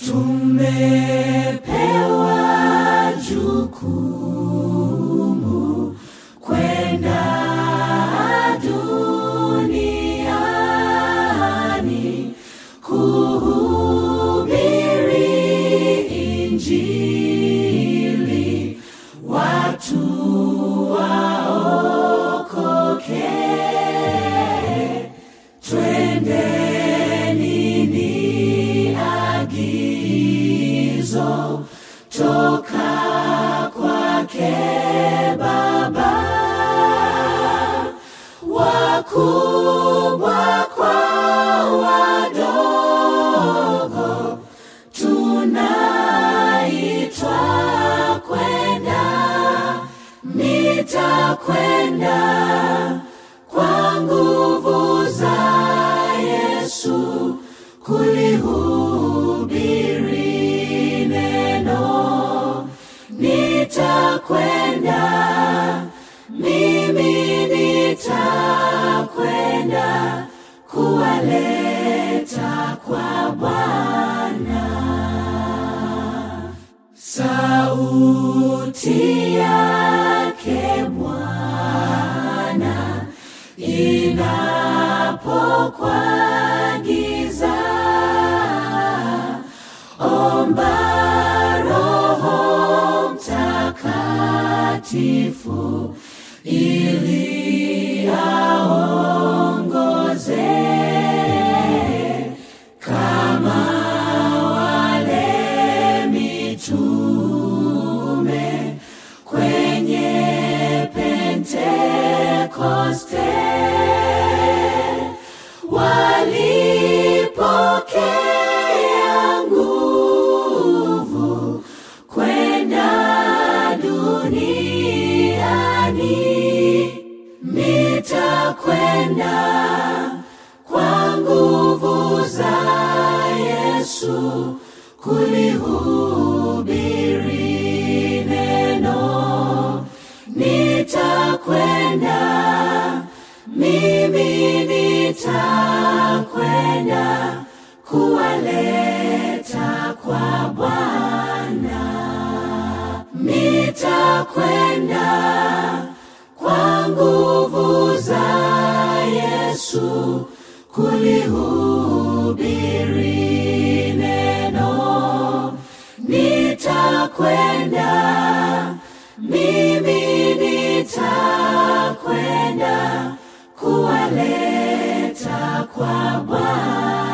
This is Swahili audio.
tumepewa jukumu kwenda duniani kuhubiri Injili, watu waokoke. Twendeni ni agizo toka kwake Baba, wakubwa kwa wadogo, tunaitwa kwenda, nitakwenda kwa nguvu za Yesu kulihubiri neno, nitakwenda mimi nitakwenda kuwaleta kwa Bwana. Sauti yake Bwana inapokuagiza, omba Roho Mtakatifu ili aongoze kama wale mitume kwenye Pentekoste walipokea nguvu kwenda duniani, nitakwenda kwa nguvu za Yesu kulihubiri neno, nitakwenda mimi nitakwenda kuwaleta kwa Bwana, nitakwenda kwa nguvu za Yesu kulihubiri neno, nitakwenda mimi nitakwenda kuwaleta kwa Bwana.